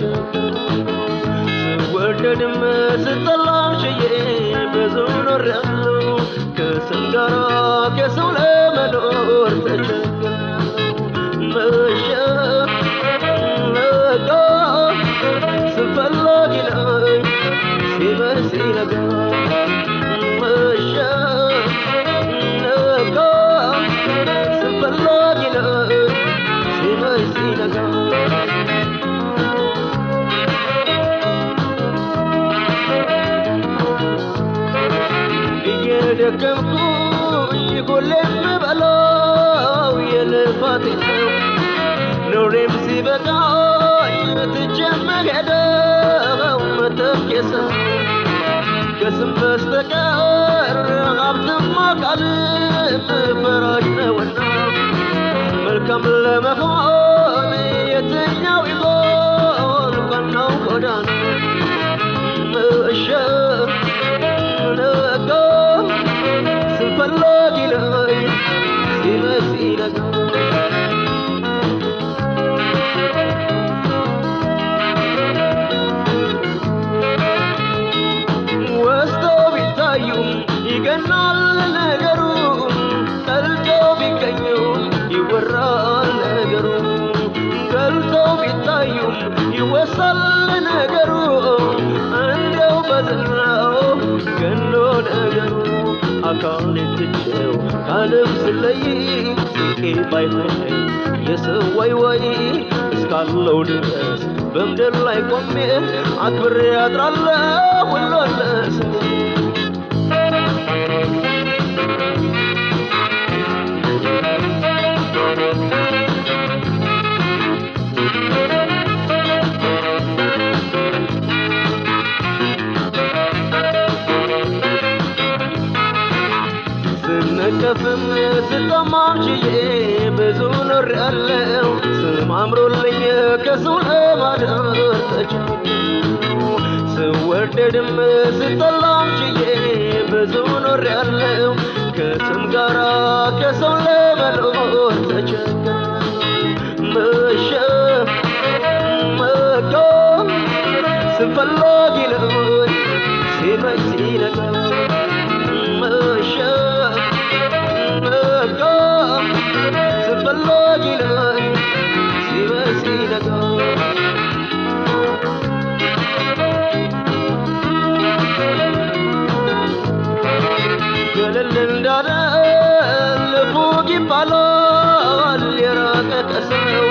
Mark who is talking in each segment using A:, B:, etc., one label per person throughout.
A: ተቸገርኩ ስወደድም ስጠላም ችዬ ብዙ ኖሬያለሁ ከስም ጋራ ከሰው ለመኖር ተቸግሬያለሁ መሸ ነጋ ስፈላጊ ነኝ ሲመሽ ሲነጋ መሸ ነጋ ስፈላጊ ነኝ ሲመሽ ሲነጋ እየደከምኩኝ ሁሌም በላው የልፋቴ ነው ኖሬም ሲበቃኝ ትቼም መሄደው መተኬሰ ከስም በስተቀር ሀብትማ ቃልም ፈራሽ ነውና መልካም ለመሆን የትኛው ይሆን ቀናው ጎዳና መሸ ነጋ ስፈላጊ ላይ ሲመሽ ሲነጋ ወስደው ቢታዩም ይገናል ነገሩ ጠልተው ቢገኙም ይወራል ነገሩ ገልተው ቢታዩም ይወሳል ነገሩ እንደው በዝናው ገኖ ነገሩ አካል ትቼው ከዓለም ስለይ ስቄ ባይሆን የሰው ወይ ወይ እስካለው ድረስ በምድር ላይ ቆሜ አክብሬ አድራለሁ ሁሉን ለስሜ ስነቀፍም ስጠማም ችዬ ብዙ ኖሬያለሁ ስም አምሮልኝ ከሰው ለማደር ተቸገርኩ ስወደድም ስጠላም ችዬ ብዙ ኖሬያለሁ ከስም ጋራ ከሰው ለመኖር ተቸገርኩ መሸ መጋ ስፈላጊ ነኝ ሲመሽ ሲነጋ መሸ ነጋ ስፈላጊ ነኝ ሲመሽ ሲነጋ ገለል እንዳለ ልፉግ ይባላል የራቀ ከሰው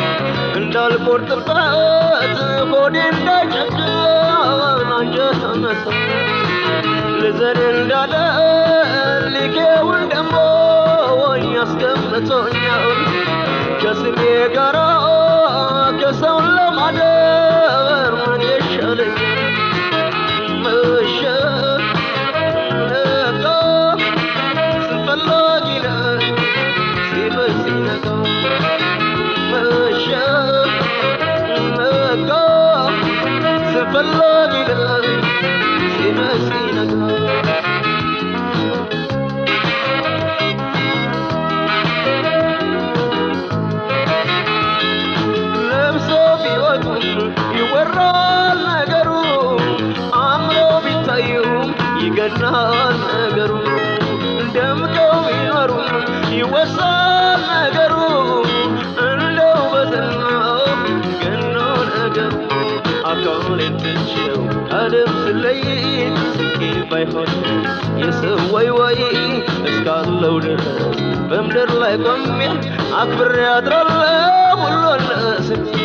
A: እንዳልቆርጥበት ሆዴ እንዳይጨክን አንጀት አነሳ ልዘን እንዳለ ሊኬውን ደሞ ወኝ አስቀምጦኛል ከስሜ ጋራ ከሰውን ለማደር ምን ይሻለኛል መሸ ነጋ ስፈላጊ ነኝ ሲመሽ ሲነጋ መሸ ነጋ ስፈላጊ ነኝ ሲመሽ ሲነጋ ለብሶ ቢወጡም ይወራል ነገሩ አምሮ ቢታዩም ይገናል ነገሩ ደምቀው ቢኖሩም ይወሳል ነገሩ እንደው በዝናው ገኖ ነገሩ አካሌን ትቼው ዓለም ስለይ ስቄ ባይሆን የሰው ወይ ወይ እስካለው ድረስ በምድር ላይ ቆሜ አክብሬ አድራለሁ ሁሉን ለስሜ